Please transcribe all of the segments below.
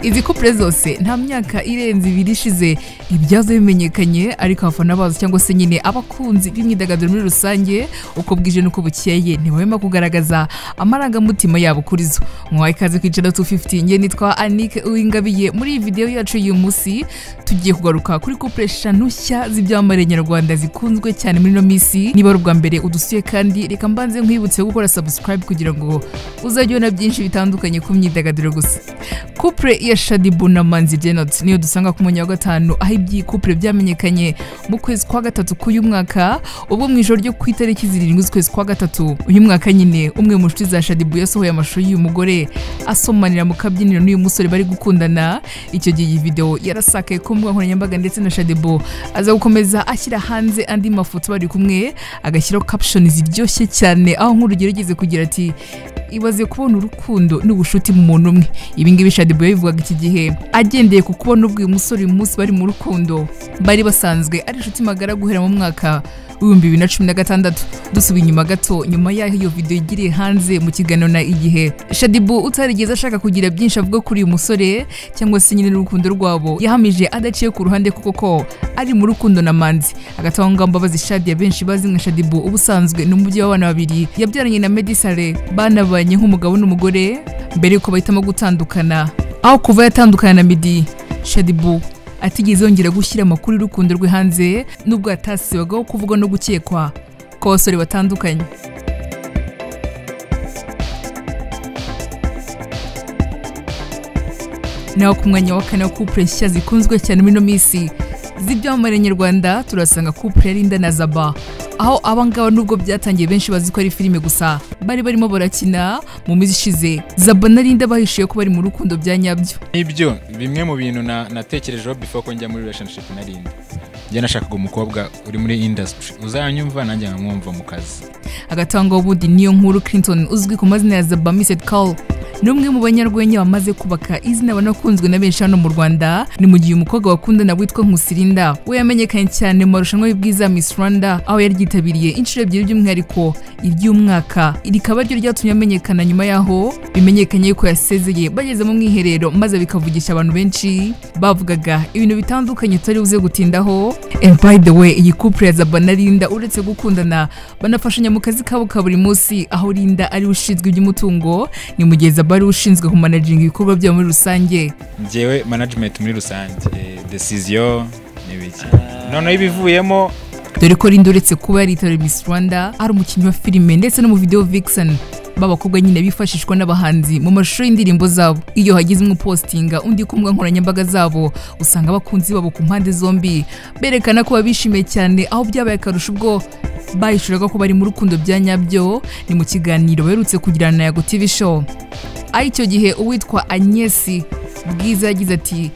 izi couple zose nta myaka irenze ibiri ishize ibyazo bimenyekanye ariko abafana bazo cyangwa se nyine abakunzi b'imyidagaduro muri rusange uko bwije n'uko bukeye ntibahema kugaragaza amarangamutima yabo kuri zo mwahaye ikaze ku icana 250 nge nitwa Anike Uwingabiye muri iyi video yacu y'uyu munsi tugiye kugaruka kuri couple eshanu nshya z'ibyamamare nyarwanda zikunzwe cyane muri ino minsi niba ari ubwa mbere udusuye kandi reka mbanze nkwibutse gukora subscribe kugira ngo uzajye ubona byinshi bitandukanye ku myidagaduro gusa couple ya Shaddy Bunama Nziryenot niyo dusanga ku mwanya wa gatanu aho iby'iyi couple byamenyekanye mu kwezi kwa gatatu k'uyu mwaka ubwo mu ijoro ryo ku itariki zirindwi z'ukwezi kwa gatatu uyu mwaka nyine umwe mu nshuti za Shaddy Boo yasohoye amashusho y'uyu mugore asomanira mu kabyiniro n'uyu musore bari gukundana icyo gihe iyi video yarasakaye ku mbuga nkoranyambaga ndetse na Shaddy Boo aza gukomeza ashyira hanze andi mafoto bari kumwe agashyiraho caption ziryoshye cyane aho nk'urugero yigeze kugira ati ibaze kubona urukundo n'ubushuti mu muntu umwe ibi ngibi Shaddy Boo yabivugaga iki gihe agendeye ku kubona ubwo uyu musore uyu munsi bari mu rukundo bari basanzwe ari inshuti magara guhera mu mwaka w'ibihumbi bibiri na cumi na gatandatu dusubiye inyuma gato nyuma y'aho iyo video igiriye hanze mu kiganiro na igihe Shaddy Boo utarigeze ashaka kugira byinshi avuga kuri uyu musore cyangwa se nyine n'urukundo rwabo yahamije adaciye ku ruhande kuko ko ari mu rukundo na Manzi agatanga mbabazi Shaddy abenshi bazi nka Shaddy Boo ubusanzwe ni umubyeyi w'abana babiri yabyaranye na Meddy Saleh banabanye nk'umugabo n'umugore mbere yuko bahitamo gutandukana aho kuva yatandukana na Meddy Shaddy Boo atigeze yongera gushyira amakuru y'urukundo rwe hanze nubwo yatasibagaho kuvugwa no gukekwa kw'abasore batandukanye naho ku mwanya wa kane wa couple nshya zikunzwe cyane muri ino minsi z'ibyamamare nyarwanda turasanga couple ya Linda na Zaba aho abangaba nubwo byatangiye benshi bazi ko ari filime gusa bari barimo barakina mu minsi ishize Zaba na Linda bahishiye ko bari mu rukundo bya nyabyo nibyo bimwe mu bintu na- natekerejeho before ko njya muri relationship na Linda njye nashakaga umukobwa uri muri industry uzanyumva nanjye nkamwumva mu kazi agatanga ubundi niyo nkuru Clinton uzwi ku mazina ya Zaba Missed Call ni umwe mu banyarwenya bamaze kubaka izina banakunzwe na benshi hano mu Rwanda ni mu gihe umukobwa wakundana witwa Nkusirinda we yamenyekanye cyane mu marushanwa y'ubwiza Miss Rwanda aho yari ryitabiriye inshuro ebyiri by'umwihariko iry'umwaka rikaba ryo ryatumye amenyekana nyuma yaho bimenyekanye yuko yasezeye bageze mu mwiherero maze bikavugisha abantu benshi bavugaga ibintu bitandukanye tutari buze gutindaho and by the way iyi couple ya Zaba na Linda uretse gukundana banafashanya mu kazi kabo ka buri munsi aho Linda ari we ushinzwe iby'umutungo ni mu gihe Zaba ari we ushinzwe kumanaginga ibikorwa byabo muri rusange njyewe management muri rusange eh, decision n'ibiki noneho ibivuyemo dore ko Linda uretse kuba yaritabiriye Miss Rwanda ari umukinnyi wa filime ndetse no mu video vixen b'abakobwa nyine bifashishwa n'abahanzi mu mashusho y'indirimbo zabo iyo hagize umwe upostinga undi ku mbuga nkoranyambaga zabo usanga abakunzi babo ku mpande zombi berekana ko babishimiye cyane aho byabaye akarusho ubwo bahishuraga ko bari mu rukundo bya nyabyo ni mu kiganiro baherutse kugirana na Yago TV show aho icyo gihe uwitwa Agnes Bwiza yagize ati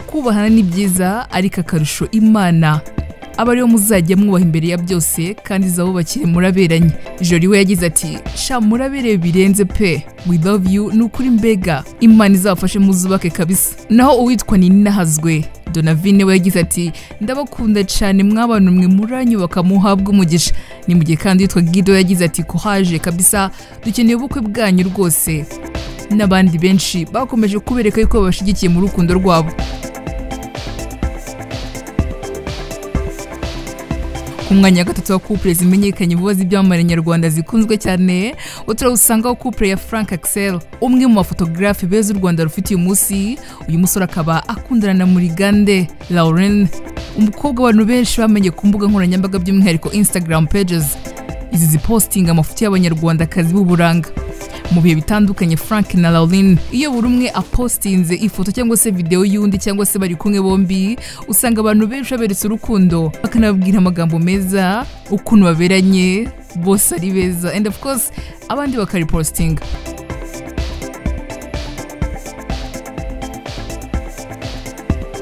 kubahana ni byiza ariko akarusho imana aba ariyo muzajya mwubaha imbere ya byose kandi izabubakire muraberanye jori we yagize ati sha muraberewe birenze pe we love you ni ukuri mbega imana izabafashe muzubake kabisa naho uwitwa ninahazwe donavine we yagize ati ndabakunda cyane mwabana mwe muranyubaka muhabwe umugisha ni mu gihe kandi uwitwa gido yagize ati kohaje kabisa dukeneye ubukwe bwanyu rwose n'abandi benshi bakomeje kubereka yuko babashigikiye mu rukundo rwabo ku mwanya wa gatatu wa couple zimenyekanye vuba z'ibyamamare nyarwanda zikunzwe cyane uturabusangaho couple ya frank axel umwe mu bafotogarafe beza u rwanda rufite uyu munsi uyu musore akaba akundana na murigande lauren umukobwa abantu benshi bamenye ku mbuga nkoranyambaga by'umwihariko instagram pages izi zipostinga amafoto y'abanyarwandakazi b'uburanga mu bihe bitandukanye frank na lauren iyo buri umwe apostinze ifoto cyangwa se videwo y'undi cyangwa se bari kumwe bombi usanga abantu benshi baberetse urukundo bakanababwira amagambo meza ukuntu baberanye bose ari beza and of course abandi bakaripositinga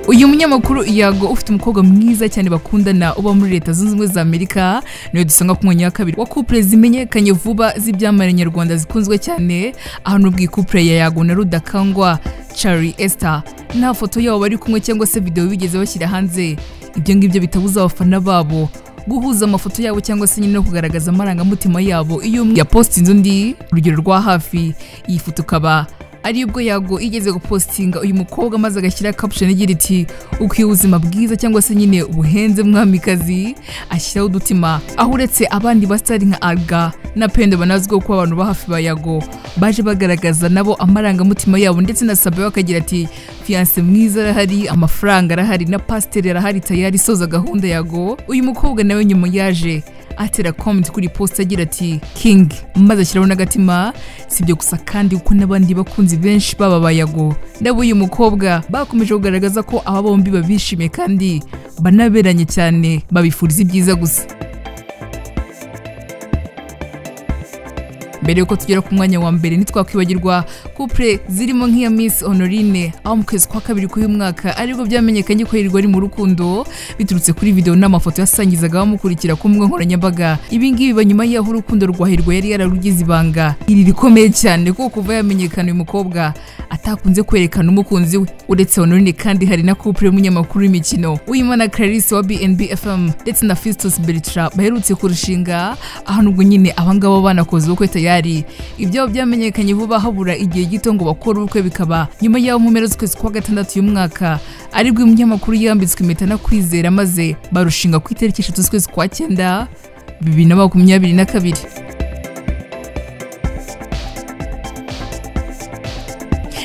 uyu munyamakuru Iago ufite umukobwa mwiza cyane bakundana uba muri leta zunze ubumwe za amerika niyo dusanga ku mwanya wa kabiri wa couple zimenyekanye vuba z'ibyamamare nyarwanda zikunzwe cyane aha ni ubwo iyi couple ya Iago na rudakangwa Charlie Esther nta foto yabo bari kumwe cyangwa se video bigeze bashyira hanze ibyo ngibyo bitabuza abafana babo guhuza amafoto yabo cyangwa se nyine no kugaragaza amarangamutima yabo iyo umwe yapostinze undi urugero rwa hafi iyi foto ikaba ari ubwo yago igeze gupositinga uyu mukobwa maze agashyira caption igira iti ukwiye ubuzima bwiza cyangwa se nyine ubuhenze mwamikazi ashyiraho udutima aho uretse abandi basitari nka alga na pendo banazwiho kuba abantu ba hafi ba yago baje bagaragaza nabo amarangamutima yabo ndetse na sabe bakagira ati fiyanse mwiza arahari amafaranga arahari na pasiteri arahari tayari isoza gahunda yago uyu mukobwa nawe nyuma yaje atera comment kuri post agira ati king maze ashyiraho n'agatima si ibyo gusa kandi kuko n'abandi bakunzi benshi baba bayago ndabo uyu mukobwa bakomeje kugaragaza ko aba bombi babishimiye kandi banaberanye cyane babifuriza ibyiza gusa mbere yuko tugera ku mwanya wa mbere ntitwakwibagirwa couple zirimo nk'iya Miss Honorine aho mu kwezi kwa kabiri k'uyu mwaka aribwo byamenyekanye ko yirirwa ari mu rukundo biturutse kuri video n'amafoto yasangizaga bamukurikira ku mbuga nkoranyambaga ibi ngibi biba nyuma y'aho urukundo rwa hirwa yari yararugize ibanga iri rikomeye cyane kuko kuva yamenyekana uyu mukobwa atakunze kwerekana umukunzi we uretse Honorine kandi hari na couple y'umunyamakuru w'imikino Uyimana Clarisse wa BNB FM ndetse na Fistus Bertrand baherutse kurushinga aho nubwo nyine abangabo banakoze ubukwe tayari tayari ibyo byamenyekanye vuba habura igihe gito ngo bakore ubukwe bikaba nyuma y'aho mu mpera z'ukwezi kwa gatandatu uyu mwaka aribwo umunyamakuru yambitswe impeta na kwizera maze barushinga ku itariki eshatu z'ukwezi kwa cyenda bibiri na makumyabiri na kabiri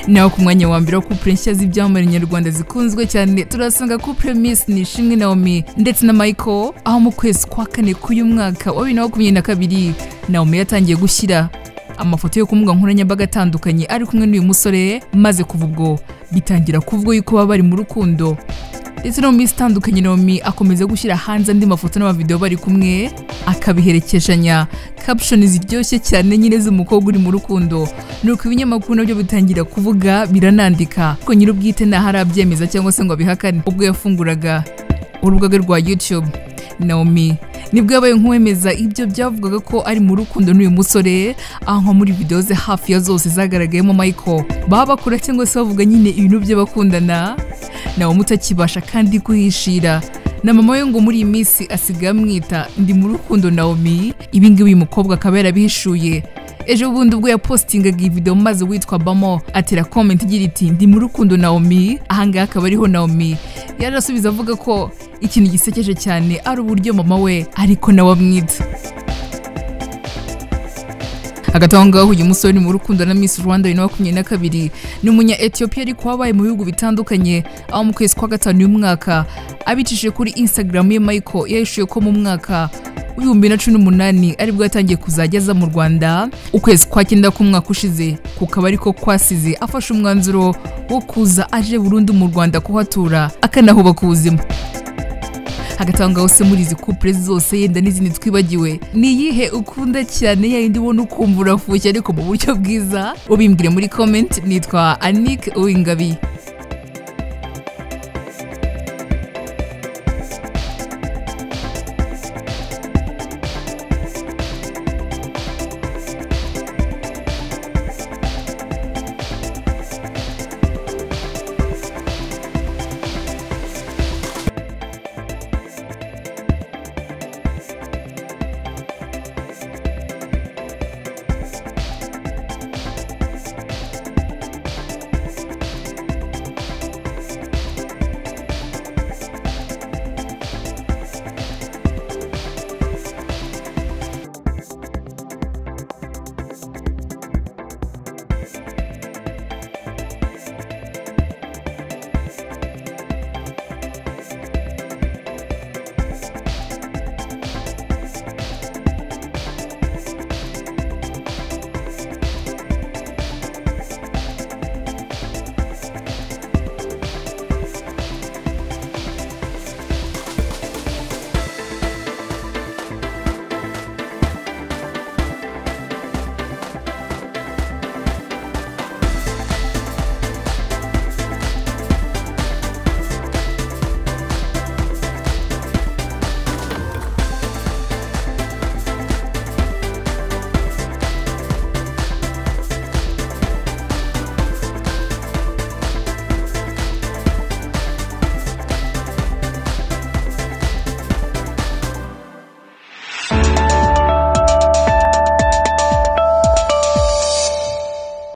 naho ku mwanya wa mbere wa couple nshya z'ibyamamare nyarwanda zikunzwe cyane turasanga couple Miss Nishimwe Naomi ndetse na Michael aho mu kwezi kwa kane k'uyu mwaka wa bibiri na makumyabiri na kabiri Naomi yatangiye gushyira amafoto yo ku mbuga nkoranyambaga atandukanye ari kumwe n'uyu musore maze kuva ubwo bitangira kuvugwa yuko baba bari mu rukundo ndetse no mu minsi itandukanye Naomi akomeza gushyira hanze andi mafoto n'amavideo bari kumwe akabiherekeshanya caption ziryoshye cyane nyine z'umukobwa uri mu rukundo nuko ibinyamakuru nabyo bitangira kuvuga biranandika ko nyir'ubwite ntaho arabyemeza cyangwa se ngo abihakane ubwo yafunguraga urugaga rwa YouTube Naomi nibwo yabaye nk'uwemeza ibyo byavugaga ko ari mu rukundo n'uyu musore aho nko muri video ze hafi ya zose zagaragayemo Michael baba bakora cyangwa se bavuga nyine ibintu bye bakundana nawe mutakibasha kandi kuhishira na mama we ngo muri iyi minsi asigaye amwita ndi mu rukundo naomi ibi ngibi uyu mukobwa akaba yarabihishuye ejo bundi ubwo yapositingaga iyi video maze witwa bamo atera comment igira iti ndi mu rukundo naomi ahangaha akaba ariho naomi yarasubiza avuga ko ikintu gisekeje cyane ari uburyo mama we ariko nawe amwita hagati aho ngaho uyu musore ni mu rukundo na Miss Rwanda bibiri na makumyabiri na kabiri ni umunya Ethiopia ariko wabaye mu bihugu bitandukanye aho mu kwezi kwa gatanu uyu mwaka abicishije kuri Instagram ye Michael yahishuye ko mu mwaka w'ibihumbi na cumi n'umunani aribwo yatangiye kuzajya aza mu rwanda ukwezi kwa cyenda k'umwaka ushize kukaba ariko kwasize afashe umwanzuro wo kuza aje burundu mu rwanda kuhatura akanahubaka ubuzima hagati aho ngaho se muri izi couple zose yenda n'izindi twibagiwe ni iyihe ukunda cyane yayindi ubona ukumva urafushye ariko mu buryo bwiza ubimbwire muri comment nitwa anik uwingabi